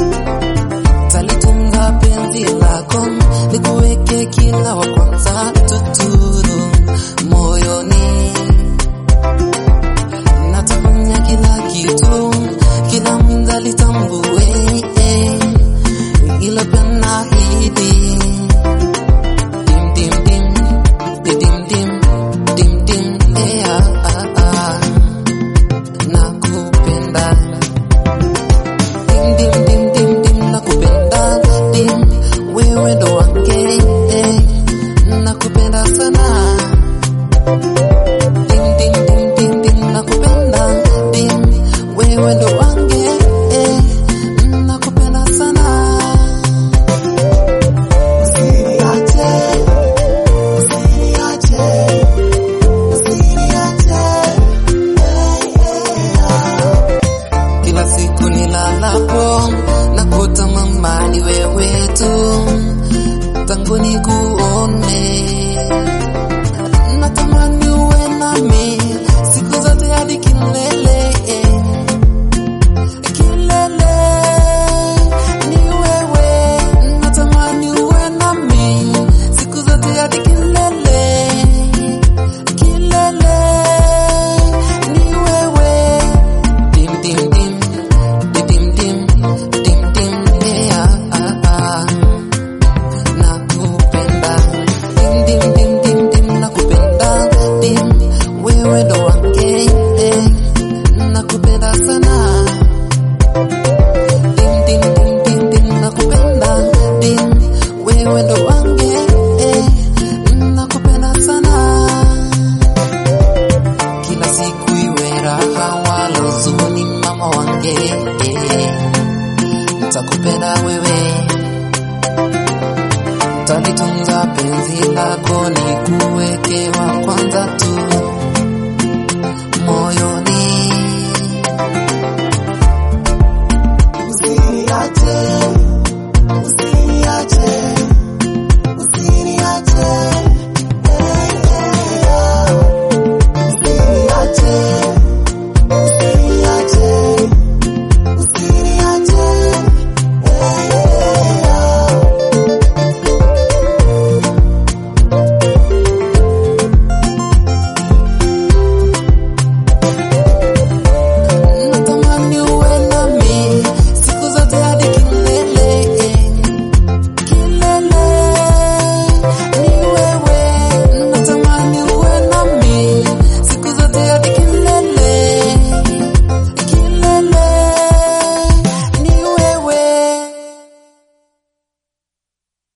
talitunza penzi lako nikuweke kila wa kwanza tuturu moyoni natafanya kila kitu kila mda litambue eh, ilo pia nahidi dim dim dim dim dim dim dim eh, ah, ah, ah. nakupenda dim dim dim dim dim nakupenda dim wewe ndo wange eh, nakupenda sana dim dim dim dim dim nakupenda dim wewe ndo wange eh, nakupenda sana usiniache usiniache usiniache kila siku nilalapo na kutamani wewe tu tangu nikuone natamani uwe nami siku zote hadi kilele kilele ni wewe natamani uwe nami siku zote hadi kilele kilele ni wewe dim dim dim dim dim dim dim yeah ah, ah. nakupenda dim dim dim dim dim nakupenda dim wewe ndo wange eh, nakupenda sana dim dim dim dim dim nakupenda dim wewe ndo wange eh, nakupenda sana kila siku iwe raha wala huzuni mama wange eh, nitakupenda wewe talitunza penzi lako ni kuweke wa kwanza tu moyoni usiniache